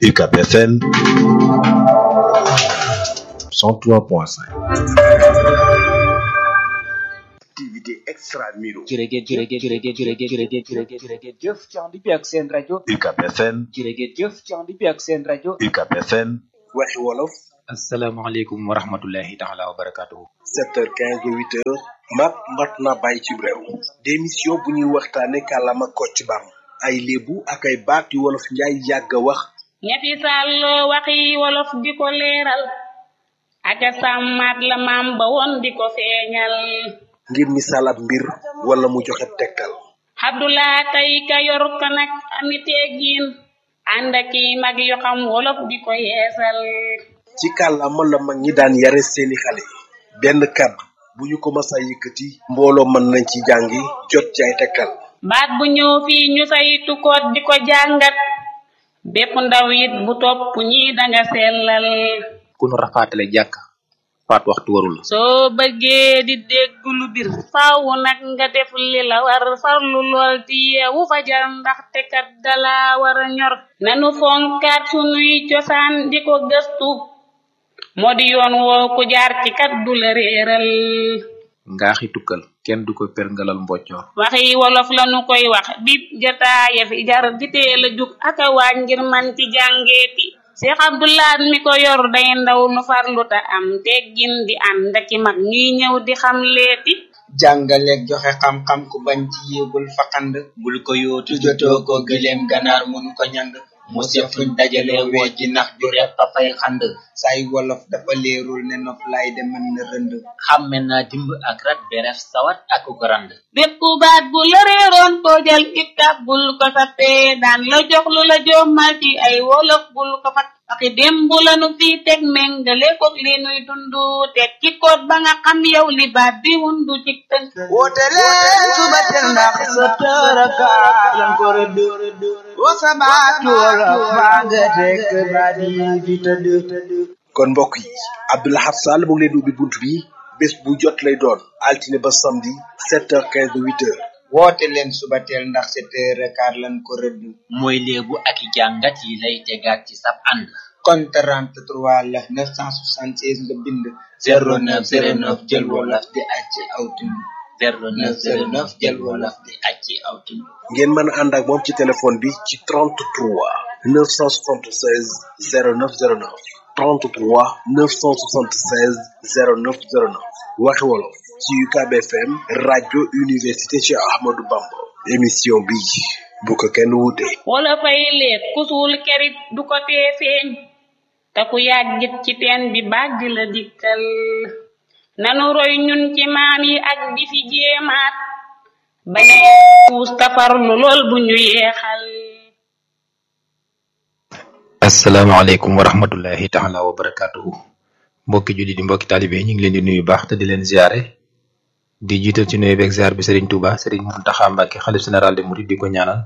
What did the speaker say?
UCAB FM 103.5 activité extra miro jërëjëf jërëjëf jërëjëf jërëjëf jërëjëf jërëjëf jërëjëf jëf ci ànd bi ak seen rajo UCAB FM jërëjëf jëf ci ànd bi ak seen rajo UCAB FM waxi wolof asalaamaaleykum wa rahmatullahi taala wa barakatuhu 7h15 ba 8h mat mat na bàyyi ci réew démission bu ñuy waxtaane kàllaama kocc bam ay léebu ak ay baat yu wolof njaay yàgg a wax ñetti sàlloo waxi wolof di ko leeral aka sàmmaat la maam ba woon di ko feeñal ngir misaal ab mbir wala mu joxe tegtal Abdulaa tey ka yor ka nag ami teggiin ànd ak i mag yu xam wolof di ko yeesal ci kàllaama la mag ñi daan yare seeni xale benn kàddu bu ñu ko masa yëkkati mbooloo mën nañ ci jàngi jot ci ay tegtal baat bu ñëw fii ñu saytu ko di ko jàngat bépp ndaw it bu topp ñi danga sellal ku nu rafaatale jàkk faat waxtu warul soo bëggee di dégg lu bir faaw nag nga def li la war farlu lool ti yeewu fajar ndaxte kat dala war a ñor nanu fonkaat sunuy cosaan di ko gëstu moo di yoon woo ku jaar ci kat du la réeral ngaaxi tukkal kenn du ko perngalal mboccoor waxi wolof lanu koy wax bip jataaya fi jar di teel a jug aka waaj ngir man ci jàngeeti Cheikh Abdoulaat mi ko yor day ndaw nu farlu ta am teggin di ànd ak i mag ñuy ñëw di xam leeti jàngaleeg joxe xam-xam ku bañ ci yéegul faqand bul ko yootu jotoo ko gëleem ganaar mënu ko ñand mu sefuñ dajale woo ji nax ju repp a fay xand say wolof dafa leerul ne nof lay de mën na rënd xàmme naa dimb ak rat beref sawat ak ko rand bépp baat bu la réeroon ko jël iktab bul ko sappee daan la jox lu la jommal ci ay wolof bul ko fat waxi démb lanu fii teg méngale ko li nuy dundu teg ci koot ba nga xam yow li baat bi wundu ci tënk woote leen suba teel ndax sa tëraka lan ko rëdd wa sabaatu wolof maa nga tekk baat yi fi tëdd kon mbokk yi Abdoulahat Sall mu ngi leen di ubbi bunt bi bés bu jot lay doon altine ba samedi 7h15 ba 8h woote leen suba teel ndax sa tëraka lan ko rëdd mooy léebu ak i jàngat yi lay tegaat ci sab ànd kon 33 la 976 nga bind 0909 jël wolof di acci aw tund 0909 jël wolof di acci aw tund ngeen mën a ànd ak moom ci téléphone bi ci 33 976 0909 33 976 0909 waxi wolof ci UCAB FM rajo université Cheikh Ahmadou Bamba émission bi bu ko kenn wuute wala fay leet ku suul kerit du ko tee feeñ te ku yàggit ci teen bi bàgg la dikkal nanu roy ñun ci maam yi ak di fi jéemaat baña puus tafarlu lool bu ñu yeexal asalaamaaleykum wa rahmatullahi taala wa barakatuhu mbokki julli di mbokki taalibe ñu ngi leen di nuyu baax te di leen ziare di jiital ci nuyu beeg ziar bi Serigne Touba Serigne Mountakha Mbacké xalif général de Mouride di ko ñaanal